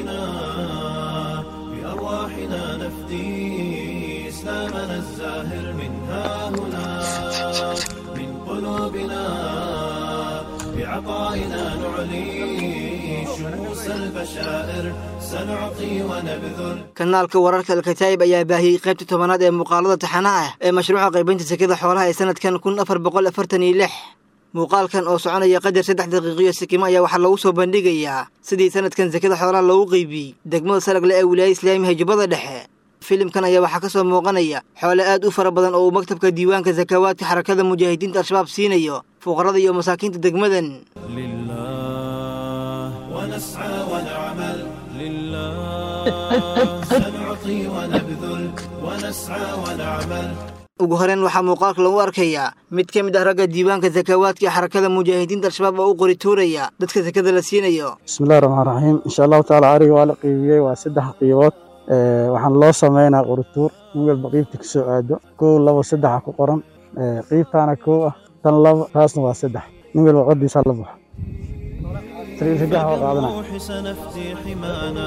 هنا بأرواحنا نفدي إسلامنا الزاهر من ها هنا من قلوبنا بعطائنا نعلي شموس البشائر سنعطي ونبذل kanaalka wararka alkataa'ib ayaa baahiyey qaybta tobanaad ee muuqaalada taxanaha ah ee mashruuca qaybinta sekada xoolaha ee sanadkan kun afar boqol afartan iyo lix muuqaalkan oo soconaya qadar saddex daqiiqiyo sikimo ayaa waxaa lagu soo bandhigayaa sidii sanadkan sekada xoolaha loogu qeybiyey degmada salagle ee wilaaya islaamiga jubbada dhexe filimkan ayaa waxaa ka soo muuqanaya xoole aad u fara badan oo uu maktabka diiwaanka sakawaadka xarakada mujaahidiinta al-shabaab siinayo fuqarada iyo masaakiinta degmadan لله ونسعى ونعمل لله سنعطي ونبذل ونسعى ونعمل ugu horeyn waxaa muuqaalka lagu arkayaa mid ka mid ah ragga diiwaanka sakawaadka ee xarakada mujaahidiinta al-shabaab oo u qori tuuraya dadka sekada la siinayo bismillahi raxmaan raxiim insha allahu tacaala ariga waa la qiibiyey waa saddex qiibood waxaan loo sameynaa qorituur in walba qiibta ka soo aado kow labo saddexa ku qoran qiibtaana kow ah tan labo taasna waa saddex nin walba qodiisa la baxo saddex waa qaadana بالروح سنفدي حمانا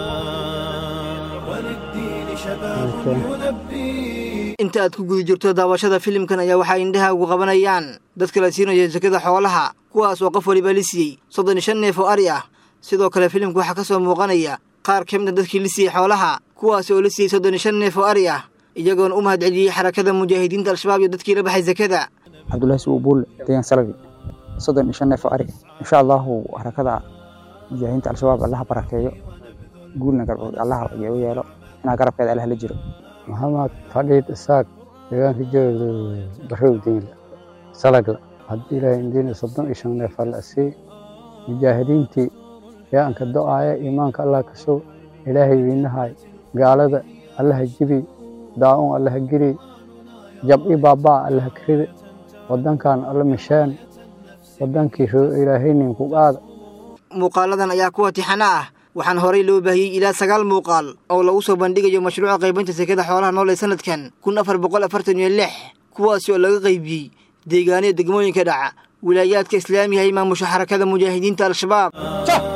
وللدين شباب يلبي inta aad ku guda jirto daawashada filimkan ayaa waxaa indhaha ugu qabanayaan dadka la siinayo sekada xoolaha kuwaas oo qof waliba la siiyey soddon iyo shan neef oo ari ah sidoo kale filimka waxaa ka soo muuqanaya qaar ka mid a dadkii la siiyey xoolaha kuwaas oo la siiyey soddon iyo shan neef oo ari ah iyagoona u mahadceliyey xarakada mujaahidiinta al-shabaab iyo dadkii la baxay sekada cabdullaahi sugu buulle deegaan salagi soddon iyo shan neef oo ari insha allahu harakada mujaahidiinta al-shabaab allaha barakeeyo guulna allaha u yeelo inaa garabkeeda allaha la jiro maxamed fadhiid isaaq deegaanka jooga barow diinla salagla haddii ilaahay indiina soddon iyo shan neef alla sii mujaahidiintii yaanka do-aaya iimaanka allah ka sow ilaahay wiinahay gaalada allaha jibi daa-un allaha geli jab-i baabaa allaha karide waddankan alla mishaan waddankii ilaahay ninku qaada muuqaaladan ayaa kuwa tixana ah waxaana horey loo baahiyey ilaa sagaal muuqaal oo lagu soo bandhigayo mashruuca qaybinta sekada xoolaha nool ee sanadkan kun afar boqol afartan iyo lix kuwaasi oo laga qaybiyey deegaanada degmooyinka dhaca wilaayaadka islaamiga ee maamusha xarakada mujaahidiinta al-shabaab